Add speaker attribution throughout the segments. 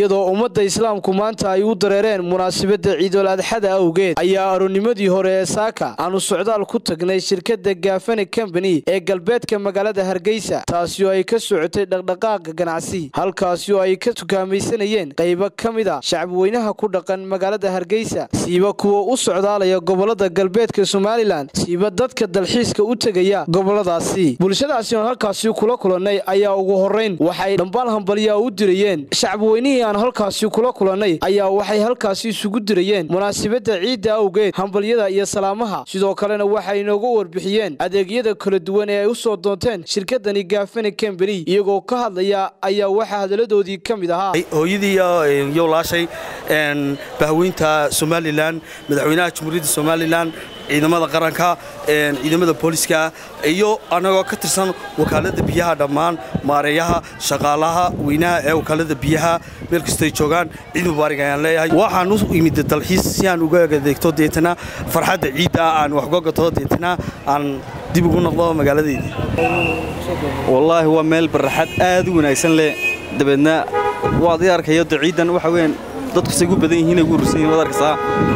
Speaker 1: iyadoo ummadda islaamku maanta ay u dareereen munaasabadda ciidul adxada awgeed ayaa aroonimadii hore ee saaka aanu socdaal ku tagnay shirkadda gaafane combani ee galbeedka magaalada hargeysa taasi oo ay ka socotay dhaqdhaqaaqa ganacsi halkaasi oo ay ka tukaamaysanayeen qaybo ka mid a shacabweynaha ku dhaqan magaalada hargeysa siiba kuwa u socdaalaya gobolada galbeedka somalilan siiba dadka dalxiiska u tegaya goboladaasi bulshadaasi oon halkaasi kula kulannay ayaa ugu horrayn waxay dhambaal hambalyaa u dirayeen shacabweynihii aan halkaasi kula kulannay ayaa waxay halkaasi isugu dirayeen munaasabadda ciidda awgeed hambalyada iyo salaamaha sidoo kalena waxay inooga warbixiyeen adeegyada kala duwan ee ay u soo doonteen shirkadani gaafane combani iyagoo ka hadlaya ayaa waxaa hadaladoodii ka mid ahaa
Speaker 2: hooyadii iyo laashay bahweynta somalilan madaxweynaha jamhuuriyadda somalilan ciidamada qaranka ciidamada booliska iyo annagoo ka tirsan wakaalada biyaha dhammaan maareeyaha shaqaalaha weynaha ee wakaalada biyaha meel kastay joogaan ciid mubaarig ayaan leeyahay waxaan u imid dalxiis si aan uga adeegto deetana farxadda ciidda aan wax uga gato deetana aan dib ugu noqdo magaaladeydii
Speaker 3: wallaahi waa meel baraxad aad u wanaagsan leh dabeedna waad ii arkayo de ciiddan waxa weeyaan dadku say ugu badan yihiin ay ugu urursan yihin waad arkaysaa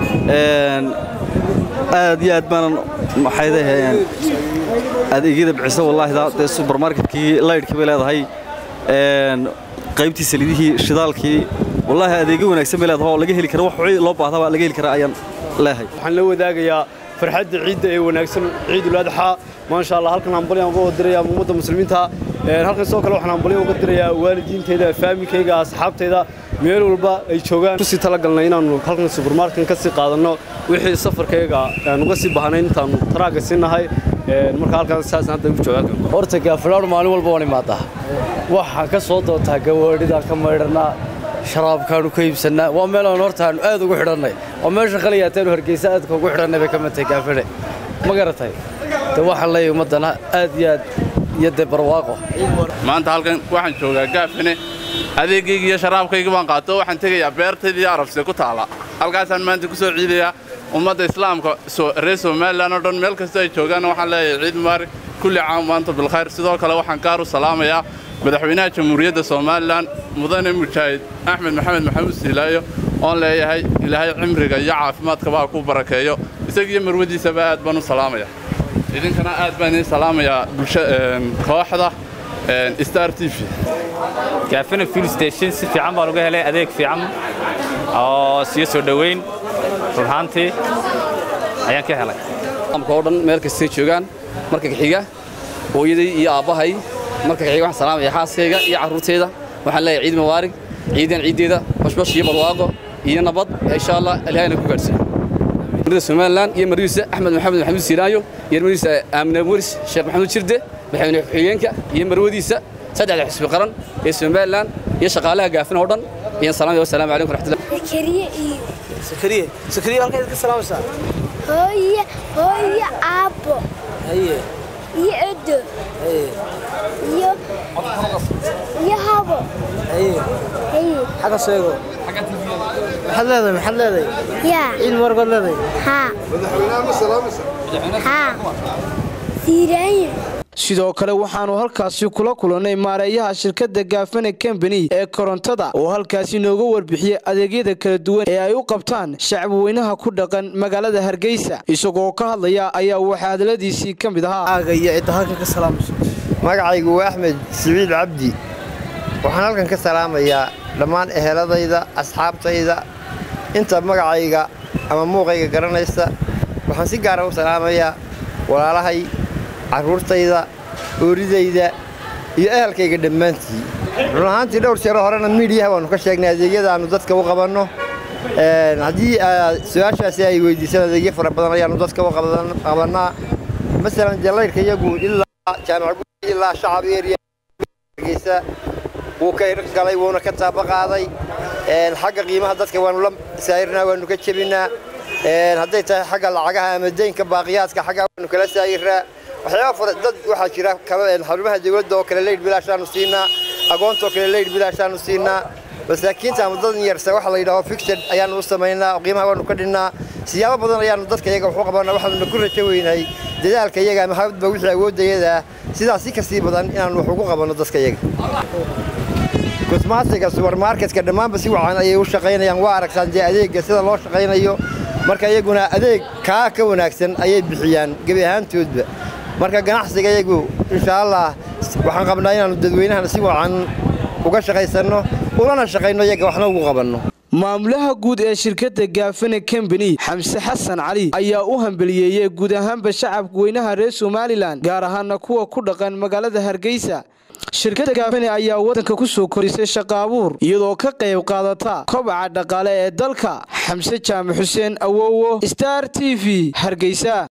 Speaker 3: aad iyo aad baanan maxaydaheen adeegyada bixisa wallaahi dee subermarketkii laydhkii bay leedahay qaybtii saliidihii shidaalkii wallaahi adeegyo wanaagsan bay leedahay oo laga heli kara wax loo baahdaba laga heli kara ayaan leehay
Speaker 4: waxaan la wadaagayaa farxadda ciidda ee wanaagsan ciidul adxaa maasha allah halkan hambalyan uga diraya ummadda muslimiinta halkan sidoo kale waxaan hambalyo uga dirayaa waalidiintayda faamilkayga asxaabtayda meel walba ay joogaan kusii talagalnay inaannu halkan subermarketka ka sii qaadanno wixii safarkayga aan uga sii bahnayn intaannu taraagga sii nahay marka halkan saasna hadda ugu jooga
Speaker 5: horta gaafalaadhu maalin walba waan imaadaa waxaan ka soo doontaa gawaadhidaan ka maydhannaa sharaabkaanu ka iibsannaa waa meel aan horta aanu aad ugu xidhannay oo meesha khaliyaataanu hargeysa aadka ugu xidhannay bay ka mid tahay gaafale ma garatay de waxaan leeyahay ummaddana aad iyo aad iyo dee barwaaqo
Speaker 6: maanta halkan waxaan joogaa gaafane adeeggayga iyo sharaabkayga baan qaato waxaan tegayaa beertaydii arabse ku taala halkaasaan maanta ku soo ciidayaa ummadda islaamka reer somalilan oo dhan meel kasta ay joogaanna waxaan leeyahay ciid mubaarig kulli caam maanta bilkhayr sidoo kale waxaan gaar u salaamayaa madaxweynaha jamhuuriyadda somalilan mudane mujaahid axmed maxamed maxamuud siilaayo oon leeyahay ilaahay cimriga iyo caafimaadkaba ha ku barakeeyo isagiiyo marwadiisaba aad baan u salaamaya idinkana aad baan idiin salaamayaa kooxda star t v
Speaker 7: gaafana fuel station si fiican baan uga helay adeeg fiican oo siyo soo dhoweyn runhaantii ayaan ka helay
Speaker 5: oo dhan meel kastay joogaan marka xiga hooyaday iyo aabbahay marka xiga waxaan salaamaya xaaskayga iyo carruurtayda waxaan leeyahay ciid mubaarig ciidan ciiddeeda bashbash iyo barwaaqo iyo nabad insha allah ilaahayna ku gaadhsiiyo madaxda somalilan iyo marwiisa axmed maxamed maxamuud siiraayo iyo marwiisa aamine waris sheekh maxamuud jirde madaxweyne ku-xigeenka iyo marwadiisa saddexda xisbi qaran ee somalilan iyo shaqaalaha gaafin oo dhan iyo salaam wasalaamu calaykum waraxmatullahi
Speaker 8: sakariye iyo
Speaker 1: sakariye sakariye halkaad ka salaamaysaa
Speaker 8: hooye hooye aabbo
Speaker 1: haye
Speaker 8: iyo edo
Speaker 1: haye
Speaker 8: iyo iyo habo
Speaker 1: haye
Speaker 8: haye
Speaker 1: xagga sheego maxaad leedahay maxaad leedahay
Speaker 8: yaa
Speaker 1: ciid mubaarag baad leedahay
Speaker 8: haa haa siiraanye
Speaker 1: sidoo kale waxaannu halkaasi kula kulannay maareeyaha shirkadda gaafane combani ee korontada oo halkaasi nooga warbixiyey adeegyada kala duwan ee ay u qabtaan shacabweynaha ku dhaqan magaalada hargeysa isagoo ka hadlaya ayaa waxaa hadaladiisii ka mid ahaa iyo cidda halkan ka salaamayso
Speaker 9: magacaygu waa axmed siciid cabdi waxaan halkan ka salaamayaa dhammaan eheladayda asxaabtayda inta magacayga ama muuqayga garanaysa waxaan si gaara u salaamayaa walaalahay carruurtayda ooridayda iyo ehelkayga dhammaantii run ahaantii dhowr jeero horena miidiyaha waannu ka sheegnay adeegyada aannu dadka u qabanno haddii su-aashaasi ay weydiisaan adeegyo fara badan ayaannu dadka u qabannaa masalan jallaydhka iyagu ilaa jaamac ilaa shacab eriyageysa wuu ka galay wuuna ka taaba qaaday xagga qiimaha dadka waannu la saayirnaa waannu ka jebinnaa hadday tahay xagga lacagaha ama deynka baaqiyaadka xaggaa waannu kala saayirnaa waxyaaba fara dad waxaa jira xarumaha dawladda oo kale leydh bilaashaannu siinaa agoontaoo kale leydh bilaashaannu siinaa masaakiinta ama dad yarsa waxa la yidhaho fixed ayaannu u samaynaa qiimaha waannu ka dhinnaa siyaabo badan ayaannu dadka iyaga waxu qabannaa waxaanuna ku rajo weynahay dadaalka iyaga ama habadba wixii awooddayadaa sidaas si kasii badan inaannu wax ugu qabanno dadka iyaga kusmaasiga subarmarketka dhammaanba si wacan ayay u shaqaynayaan waa aragtaan dee adeegga sida loo shaqaynayo marka iyaguna adeeg kaa ka wanaagsan ayay bixiyaan gebi ahaantoodba marka ganacsiga iyagu insha allah waxaan qabnaa inaannu dadweynahana si wacan uga shaqaysanno ulana shaqayno iyaga waxna ugu qabanno
Speaker 1: maamulaha guud ee shirkadda gaafane kambani xamse xasan cali ayaa u hambeliyeeyey guud ahaanba shacabka weynaha reer somalilan gaar ahaana kuwa ku dhaqan magaalada hargeysa shirkadda gaafane ayaa waddanka ku soo korisay shaqaabuur iyadoo ka qayb qaadata kobaca dhaqaale ee dalka xamse jaamac xuseen awowo star t v hargeysa